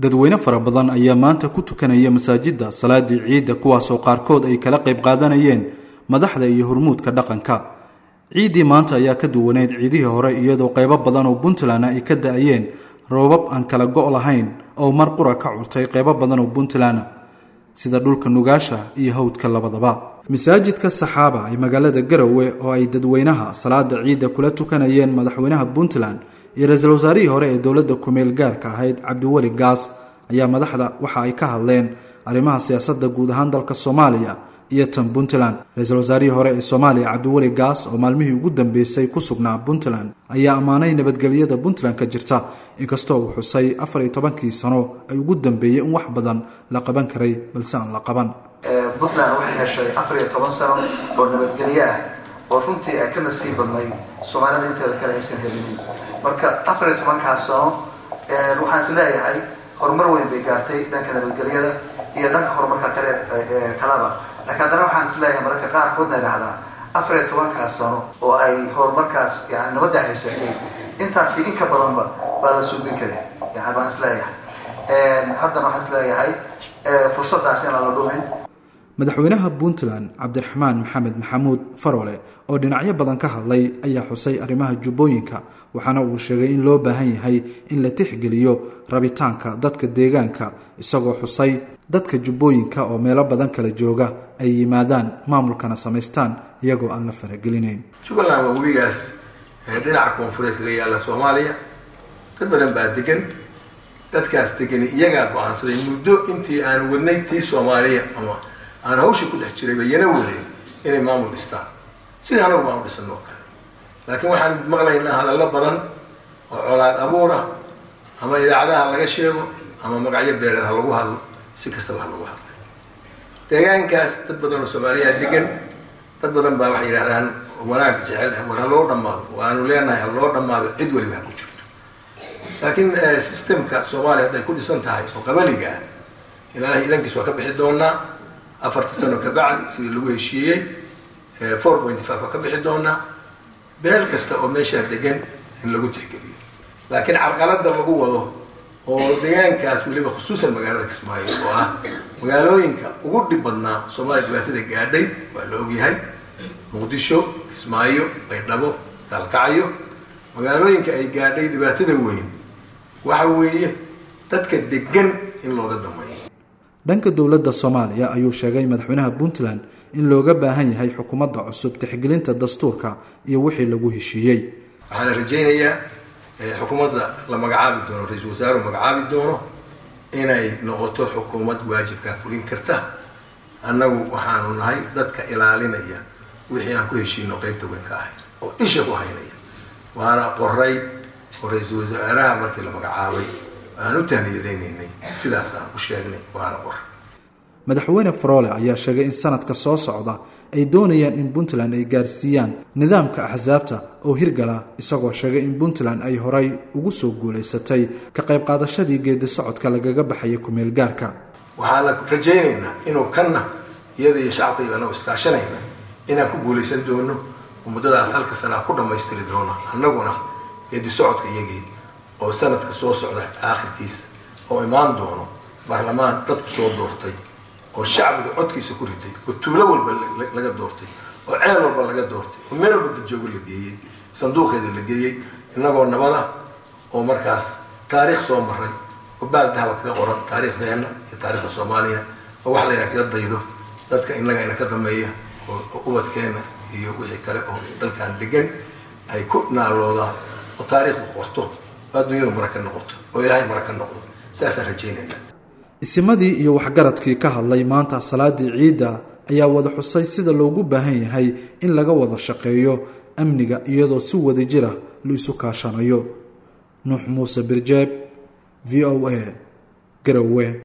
dadweyne fara badan ayaa maanta ku tukanaya masaajidda salaadii ciidda kuwaasoo qaarkood ay kala qayb qaadanayeen madaxda iyo hormuudka dhaqanka ciiddii maanta ayaa ka duwaneyd ciidihii hore iyadoo qaybo badan oo puntland ay ka da-ayeen roobab aan kala go' lahayn oo mar qura ka curtay qaybo badan oo puntland sida dhulka nugaasha iyo hawdka labadaba masaajidka saxaaba ee magaalada garowe oo ay dadweynaha salaada ciidda kula tukanayeen madaxweynaha puntland iyo ra-iisul wasaarihii hore ee dowladda kumeel gaarka ahayd cabdiweli gaas ayaa madaxda waxa ay ka hadleen arrimaha siyaasadda guud ahaan dalka soomaaliya iyo tan puntland ra-iisul wasaarihii hore ee soomaaliya cabdiweli gaas oo maalmihii ugu dambeysay ku sugnaa puntland ayaa ammaanay nabadgelyada puntland ka jirta inkastoo uu xusay afar iyo tobankii sano ay ugu dambeeyey in wax badan la qaban karay balse aan la qaban puntland waxay heshay afar iyo toban sano oo nabadgelyo ah oo runtii ay ka nasiib badnay soomaalida inteeda kale aysan helinin marka afar iyo tobankaas sano waxaan is leeyahay horumar weyn bay gaartay dhanka nabadgelyada iyo dhanka horumarka kale kalaba laakiin haddana waxaan is leeyahay mararka qaarkoodna idhahdaa afar iyo tobankaas sano oo ay horumarkaas yani nabadda haysatay intaasi in ka badanba baa la suubin kara yani baan is leeyahay haddana waxaan is leeyahay fursaddaas inaan la dhumin madaxweynaha puntland cabdiraxmaan maxamed maxamuud farole oo dhinacyo badan ka hadlay ayaa xusay arrimaha jubbooyinka waxaana uu sheegay in loo baahan yahay in la tixgeliyo rabitaanka dadka deegaanka isagoo xusay dadka jubbooyinka oo meelo badan kala jooga ay yimaadaan maamulkana samaystaan iyagoo aan la faragelinayn jubbaland waa webigaas dhinaca koonfureed kaga yaalla soomaaliya dad badan baa degan dadkaas degani iyagaa go-aansaday muddo intii aan wadnay tii soomaaliya ama aan hawsha ku dhex jiray bayana wadeen inay maamul dhistaan sidai anagu baan u dhisan oo kale laakiin waxaan maqlaynaa hadallo badan oo colaad abuura ama idaacadaha laga sheego ama magacyo beereed ha lagu hadlo si kastaba ha lagu hadlo deegaankaas dad badan oo soomaaliyaa degan dad badan baa waxay yidhahdaan wanaag jecel war ha loo dhammaado waanu leenahay ha loo dhammaado cid waliba ha ku jirto laakiin systemka soomaaliya hadday ku dhisan tahay oo qabaliga ah ilaahay idankiis waa ka bixi doonaa afarta sano ka bacdi sidii lagu heshiiyey four point five waa ka bixi doonaa beel kasta oo meeshaa degan in lagu tixgeliyo laakiin carqalada lagu wado oo deegaankaas weliba khusuusan magaalada kismaayo oo ah magaalooyinka ugu dhib badnaa soomaaliya dhibaatada gaadhay waa la ogyahay muqdisho kismaayo baydhabo gaalkacyo magaalooyinka ay gaadhay dhibaatada weyn waxa weeye dadka degan in looga dameeyo dhanka dowladda soomaaliya ayuu sheegay madaxweynaha puntland in looga baahan yahay xukuumadda cusub tixgelinta dastuurka iyo wixii lagu heshiiyey waxaana rajaynayaa xukuumadda la magacaabi doono ra-iisul wasaaruhu magacaabi doono inay noqoto xukuumad waajibkaa fulin karta annagu waxaanu nahay dadka ilaalinaya wixii aan ku heshiino qeybta weyn ka ahay oo isha ku haynaya waana qoray oo ra-iisul wasaaraha markii la magacaabay aan u tahniyadaynaynay sidaas aan u sheegnay waana qor madaxweyne farole ayaa sheegay in sanadka soo socda ay doonayaan in puntland ay gaarsiiyaan nidaamka axsaabta oo hirgala isagoo sheegay in puntland ay horay ugu soo guulaysatay ka qayb qaadashadii geedi socodka lagaga baxayay kumeel gaarka waxaana rajaynaynaa inuu kanna iyada iyo shacabka iyo anagoo iskaashanayna inaan ku guulaysan doono oo muddadaas halka sanaa ku dhammaystiri doono annaguna geedi socodka iyagii oo sanadka soo socda aakhirkiisa oo imaan doono baarlamaan dadku soo doortay oo shacbiga codkiisa ku riday oo tuulo walba laga doortay oo ceel walba laga doortay oo meel walba dadjoogo la geeyey sanduuqeeda la geeyey innagoo nabada oo markaas taariikh soo maray oo baal dahaba kaga qoran taariikhdeenna iyo taariikhda soomaaliya oo wax layna kaga daydo dadka innaga ina ka dameeya oo ubadkeenna iyo wixii kale oo dalkan degan ay ku naaloodaan oo taariikhdu qorto oo adduunyadu mara ka noqoto oo ilaahay mara ka noqdo saasaan rajaynayna isimadii iyo waxgaradkii ka hadlay maanta salaadii ciidda ayaa wada xusay sida loogu baahan yahay in laga wada shaqeeyo amniga iyadoo si wada jira la isu kaashanayo nuux muuse birjeeb v o a garowe